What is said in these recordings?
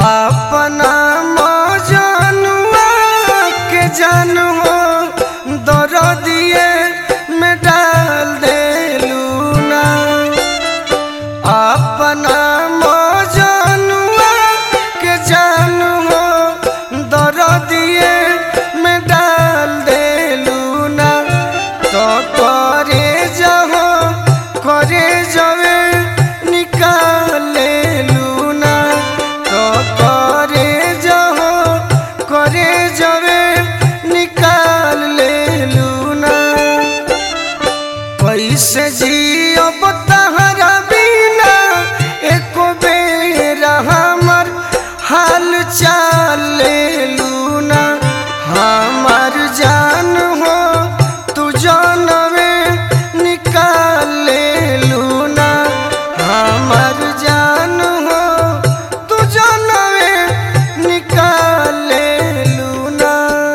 अपना मजनुआ के जानू दर दिए में डाल देलू ना अपना मजनुआ के जानू दर दिए में डाल देलू ना तो करे जहो करे जवे निकाले लूना तो करे जहो करे जवे निकाल ले लूना कैसे जियब तहरा बिना एको बेरा हमर हाल चाल ले लूना हमार जान हो तू जानवे निकाल ले लूना हमार जान हो तू जानवे निकाल ले लूना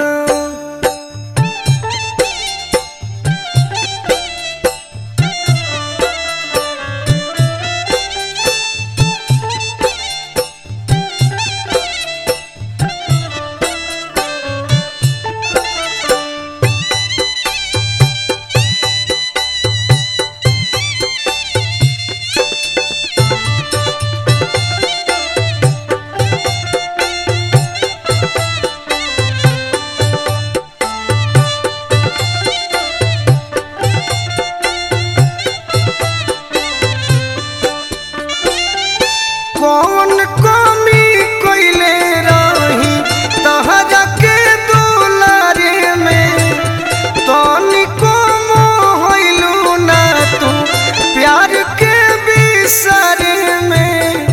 कौन कमी कोइले रही तहरा के दुलारे में तनिको मोहलू ना तू प्यार के बिसरे में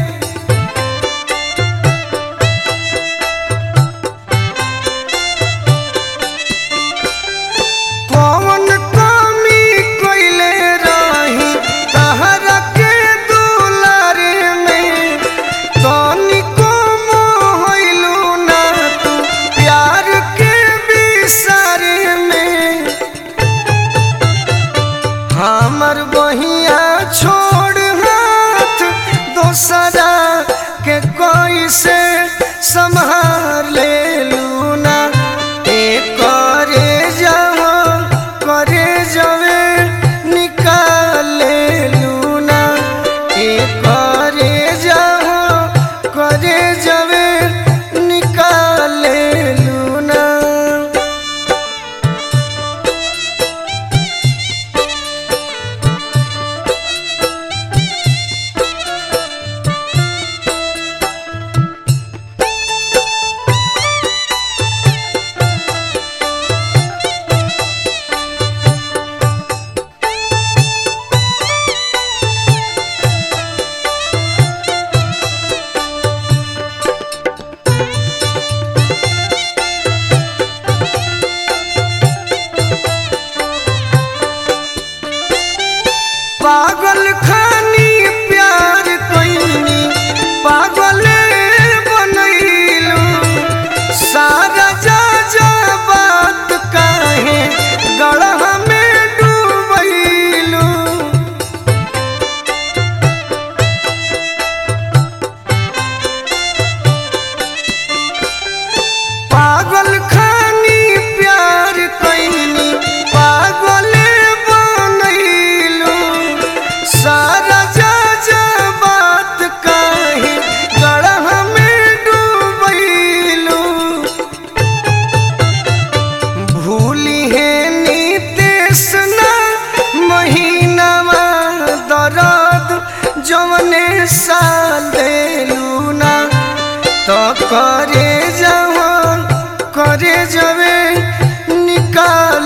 कौन कमी कोइले रही तहरा के दुलारे में तनिको मोहलू ना तू प्यार के बिसरे में हमर बहिया छोड़ हाथ दोसरा के कोई से संभाल ले लूना ए करे जाओ करे जवे निकाल ले लूना ए करे जाओ करे जवे निकाल ले लूना पागल खानी प्यार कईनी पागल बनैलू सारा जा जा बात काहे गढ़ में डूबैलू पागल खानी प्यार कईनी पागल बनैलू सारा जा जा बात काहे गढ़ में डूबैलू भूली है नीतीश ना महीनावा दर्द जवने साल देलू ना तो करे जाओ करे जवे निकाल